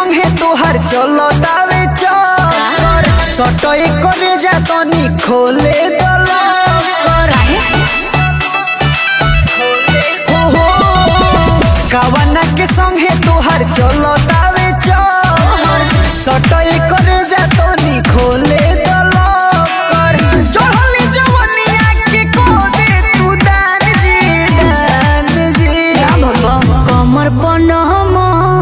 संगे तोहर चलो दावे चल सटई करे जा तनी खोले दलो हो हो कावना के संगे तोहर चलो दावे चल सटई करे जा तनी खोले दलो कर चढ़ली जवनिया के को दे तू दान जी दान जी कमर बनम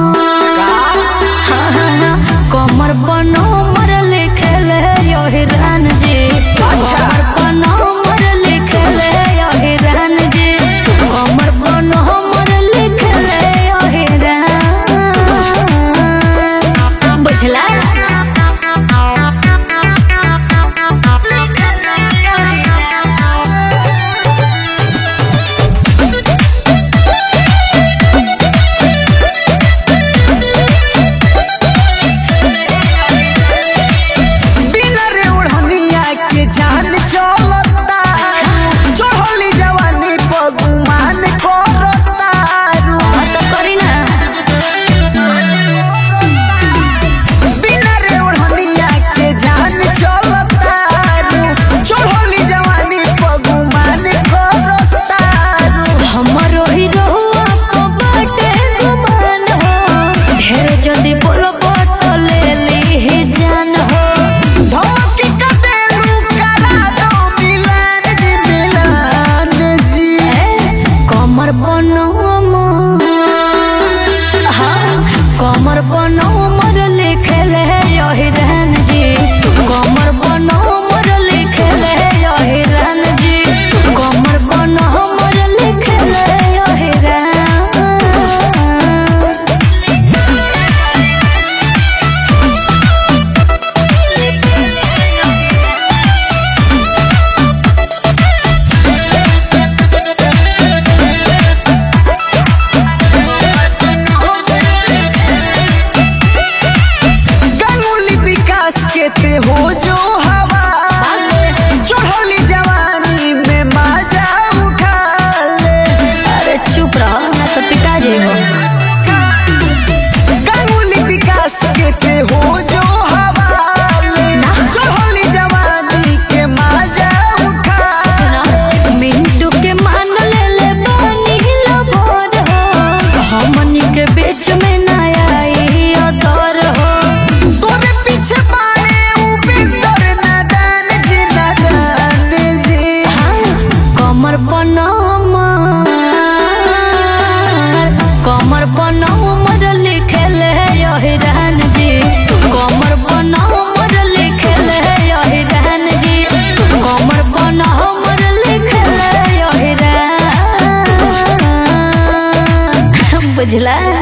कमर बनमर लिखल यही रान जी कमर बनमर लिखल यही रान जी कमर बनमर लिखल यही रान बुझला बिना रे ओढ़निया के जान चलता चढ़ली जवानी पगुमान करता रू हाँ तो करी ना बिना रे ओढ़निया के जान चलता रू चढ़ली जवानी पगुमान करता रू हमरो ही रहुआ को बाटे गुमान हो ढेर जल्दी बोलो तो ले ली ही जान हो धमकी का देलू करा दो मिलन जी मिलन जी ए, कमर बनो हाँ कमर बनो मर लिखल है यही रहन जी कमर बनो मर लिखल है यही रहन जी कमर बनो मर लिखल है यही रहन गंगुली विकास के ते हो जो हवा चढ़ली जवानी में मजा उठा ले अरे चुप रहो ना तो पिटा जेबो गंगुली विकास के ते हो जो हवा चढ़ली जवानी के मजा उठा ले मिंटू के मान ले ले बानी लो भोर हो हमनी के बीच में ना आई अदर हो तोरे पीछे बाड़े ऊ बिस्तर नादान जी नादान जी हाँ, कमर बनम कमर बनमर लिखल है यही रहन जी कमर बनमर लिखल है यही रहन जी कमर बनमर लिखल है यही रहन बुझला